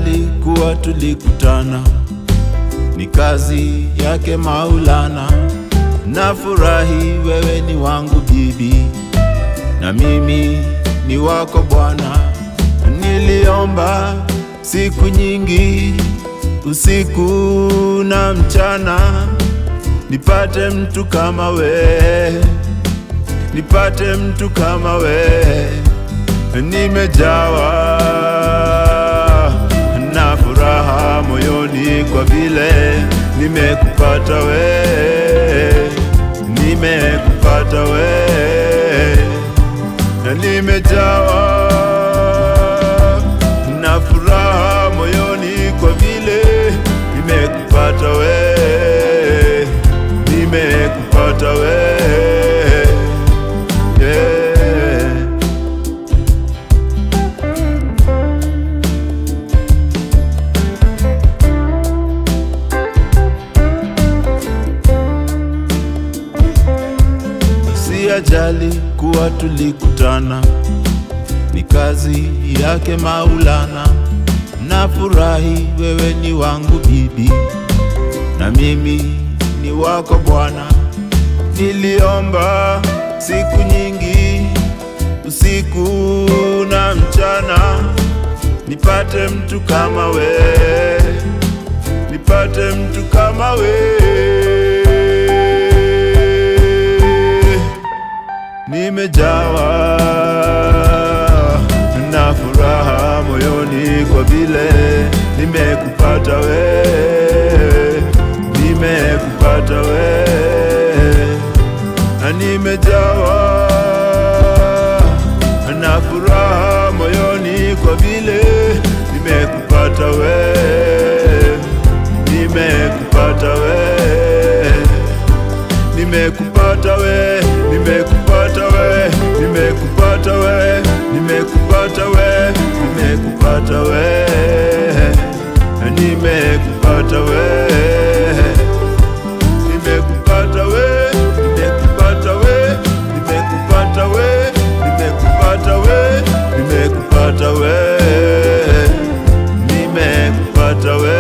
Siyajali kuwa tulikutana, ni kazi yake Maulana. Nafurahi wewe ni wangu bibi, na mimi ni wako Bwana. Niliomba siku nyingi, usiku na mchana, nipate mtu kama we, nipate mtu kama we. Nimejawa na furaha moyoni kwa vile nimekupata we, nimekupata we, na nimejawa na furaha moyoni kwa vile nimekupata we, nimekupata we, yeah. Siyajali kuwa tulikutana, ni kazi yake Maulana. Nafurahi wewe ni wangu bibi, na mimi ni wako Bwana. Niliomba siku nyingi, usiku na mchana, nipate mtu kama we, nipate mtu kama we. Nimejawa na furaha moyoni kwa vile nimekupata we, nimekupata we, na nimejawa na furaha moyoni kwa vile nimekupata we, nimekupata we nimekupata we, nimekupata we, nimekupata we, nimekupata we, nimekupata we, nimekupata we, nimekupata we, nimekupata we, nimekupata we, nimekupata we, nimekupata we, nimekupata we.